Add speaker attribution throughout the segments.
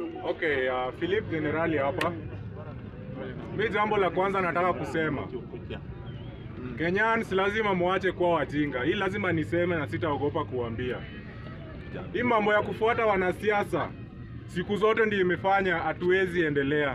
Speaker 1: Okay, uh, Philip Generali hapa. Mi jambo la kwanza nataka kusema Kenyans lazima muache kuwa wajinga. Hii lazima niseme na sitaogopa kuambia. Hii mambo ya kufuata wanasiasa siku zote ndio imefanya hatuwezi endelea.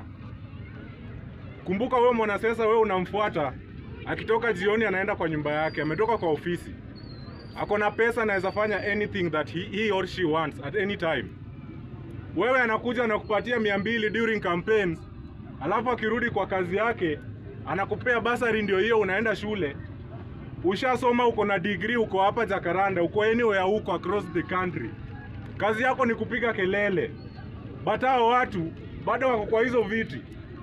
Speaker 1: Kumbuka wewe mwanasiasa, wewe unamfuata akitoka jioni, anaenda kwa nyumba yake, ametoka kwa ofisi, ako na pesa, anaweza fanya anything that he, he or she wants at any time. Wewe anakuja na kupatia mia mbili during campaigns, alafu akirudi kwa kazi yake anakupea basari, ndio hiyo, unaenda shule, ushasoma, uko na degree, uko hapa Jakaranda, uko anywhere huko across the country, kazi yako ni kupiga kelele, but hao watu bado wako kwa hizo viti.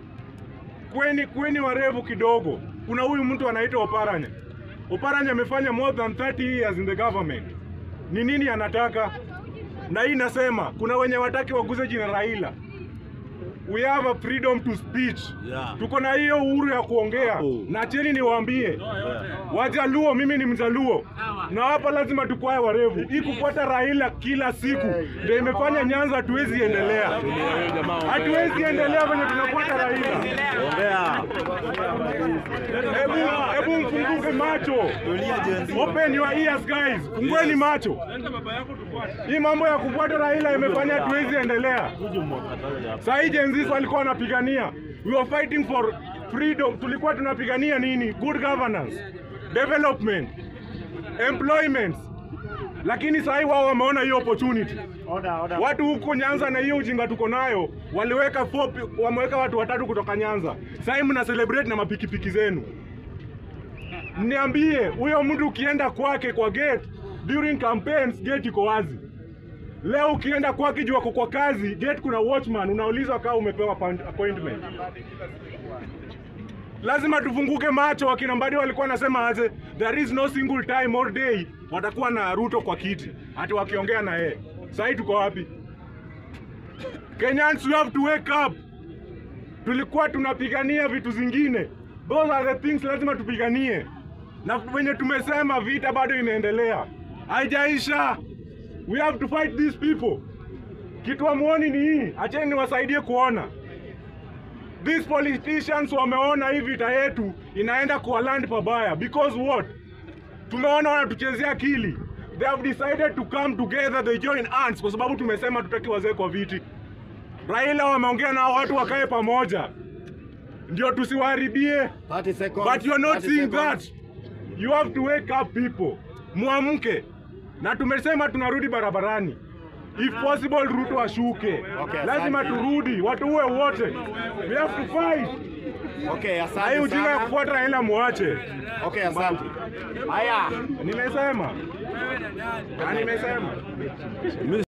Speaker 1: Kweni kweni warevu kidogo. Kuna huyu mtu anaitwa Oparanya. Oparanya amefanya more than 30 years in the government. Ni nini anataka? Na hii nasema kuna wenye wataki waguze jina Raila. We have a freedom to speech.
Speaker 2: Yeah.
Speaker 1: Tuko na hiyo uhuru ya kuongea.
Speaker 2: Oh.
Speaker 1: Na cheni niwaambie, Wajaluo, mimi ni Mjaluo na hapa lazima tukwae warevu. Hii kufuata Raila kila siku ndio imefanya Nyanza hatuwezi endelea, hatuwezi endelea venye tunafuata Raila.
Speaker 2: Ongea.
Speaker 1: Hebu hebu mfunguke macho, open your ears guys, fungueni macho. Hii mambo ya kufuata Raila imefanya hatuwezi endelea. Saa hii Gen Z walikuwa wanapigania, we were fighting for freedom. Tulikuwa tunapigania nini? Good governance, development, employment. Lakini saa hii wao wameona hiyo opportunity. Watu huko Nyanza na hiyo ujinga tuko nayo, waliweka four, pi- wameweka watu watatu kutoka Nyanza. Saa hii mna celebrate na mapikipiki zenu. Niambie, huyo mtu ukienda kwake kwa gate during campaigns, gate iko wazi. Leo ukienda kwake juu ako kwa kazi, gate kuna watchman, unaulizwa kama umepewa appoint- appointment. Lazima tufunguke macho. Wakina Mbadi walikuwa wanasema aje, there is no single time or day watakuwa na Ruto kwa kiti, hati wakiongea na yeye. Sasa hii tuko wapi? Kenyans, you have to wake up. Tulikuwa tunapigania vitu zingine, those are the things lazima tupiganie, na wenye tumesema vita bado inaendelea, haijaisha. We have to fight these people. Kitu amuoni ni hii, acheni niwasaidie kuona. These politicians wameona hii vita yetu inaenda kwa land pabaya because what? Tumeona wanatuchezea akili. They have decided to come together, they join hands kwa sababu tumesema tutaki wazee kwa viti. Raila wameongea na watu wakae pamoja, ndio tusiwaharibie.
Speaker 3: 30 seconds.
Speaker 1: But you are not
Speaker 3: 30
Speaker 1: seeing
Speaker 3: seconds.
Speaker 1: that. You have to wake up people. Muamke. Na tumesema tunarudi barabarani. If possible Ruto ashuke.
Speaker 3: Okay,
Speaker 1: Lazima
Speaker 3: asante.
Speaker 1: turudi, watu uwe wote. We have to fight.
Speaker 3: Okay,
Speaker 1: Na hii
Speaker 3: asante
Speaker 1: ujinga ya
Speaker 3: sana.
Speaker 1: kufuata Raila muache.
Speaker 3: Okay, asante. Haya.
Speaker 1: Nimesema. Na nimesema.